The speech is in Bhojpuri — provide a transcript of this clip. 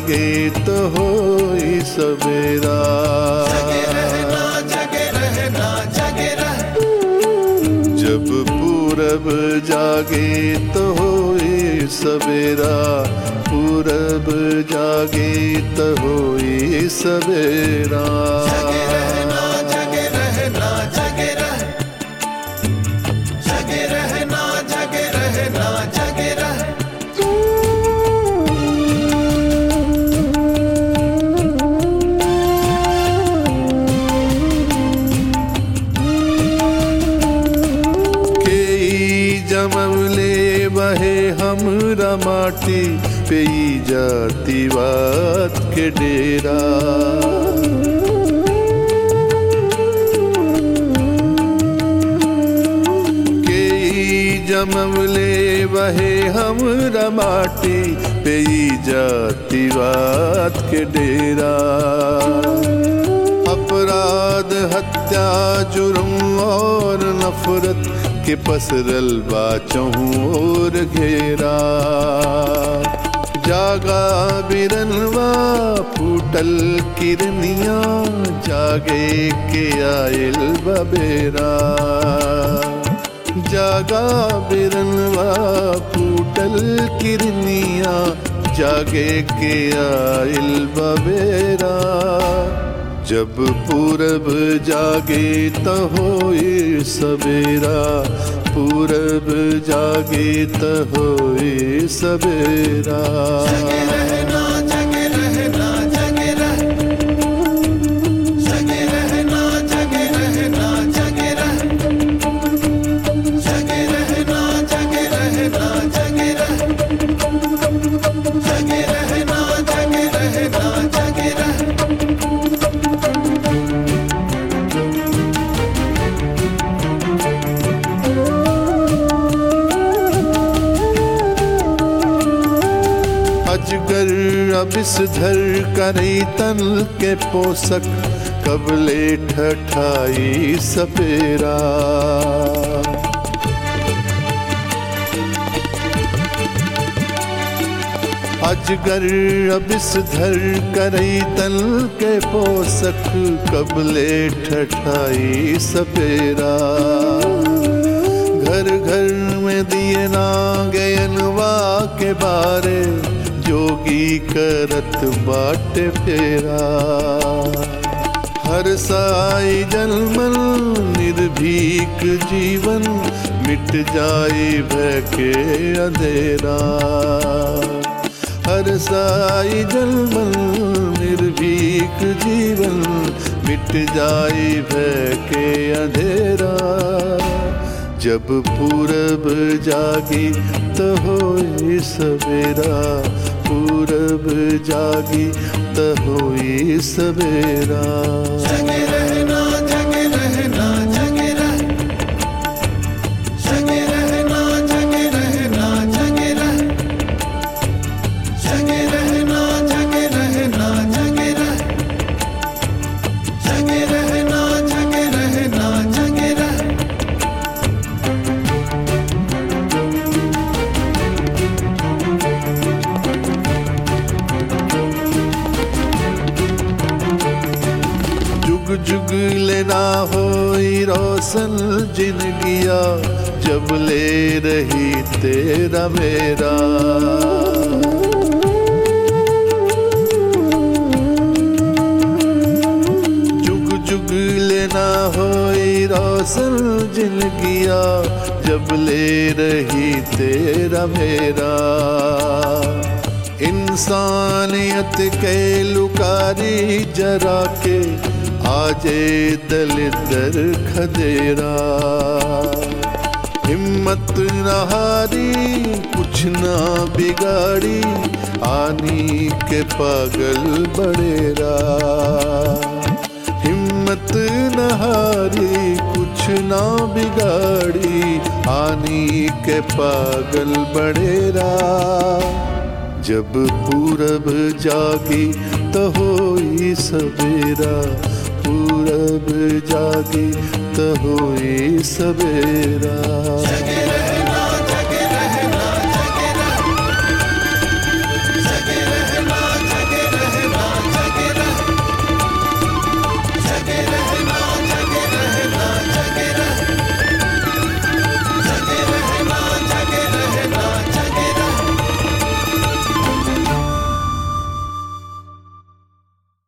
जागे तो होई सवेरा जगे रहना जगे रहना जगे रह जब पूरब जागे तो होई सवेरा पूरब जागे तो होई सवेरा जगे रहना जगे रहना जगे रह जगे रहना जगे रहना जगे रह केई जमवले बहे हमरा माटी पेई जाती बात के डेरा केई जमवले बहे हमरा माटी पेई जाती बात के डेरा अपराध हत्या जुर्म और नफरत के पसरल बाचों और घेरा जागा बिरनवा फूटल किरनिया जागे के आयल बबेरा जागा बिरनवा फूटल किरनिया जागे के आयल बबेरा जब पूरब जागे त होए सवेरा पूरब जागे त होए सवेरा जगे रहना जगे रहना जगे रह जगे रहना जगे रहना जगे रह जगे रहना जगे रहना जगे रह जगे रहना जगे रहना जगे रह अजगर अबिसधर करई तन के पोषक कबले ठठाई सपेरा अजगर अबिसधर करई तन के पोषक कबले ठठाई सपेरा घर घर में दिए ना गयनवा के बारे जोगी करत बाट फेरा हर साई जन्मन निर्भीक जीवन मिट जाए भय के अंधेरा हर साई जन्मन निर्भीक जीवन मिट जाए भय के अंधेरा जब पूरब जागी तो होई सवेरा पूरब जागी तो होई सवेरा जगे रहना जगे रहना जगे रह जगे रहना जगे रहना जगे रह जगे रहना जगे रहना जगे रह जगे रहना जगे रहना जगे रह जुग जुग लेना होई रोशन जिंदगिया जब ले रही तेरा मेरा जुग जुग लेना होई रोशन जिंदगिया जब ले रही तेरा मेरा इंसानियत के लुकारी जरा के आजे दलिदर खदेरा हिम्मत न हारी कुछ ना बिगाड़ी आनी के पागल बड़ेरा हिम्मत न हारी कुछ ना बिगाड़ी आनी के पागल बड़ेरा जब पूरब जागी तो होई सवेरा पूरब जागी तो होई सवेरा जगे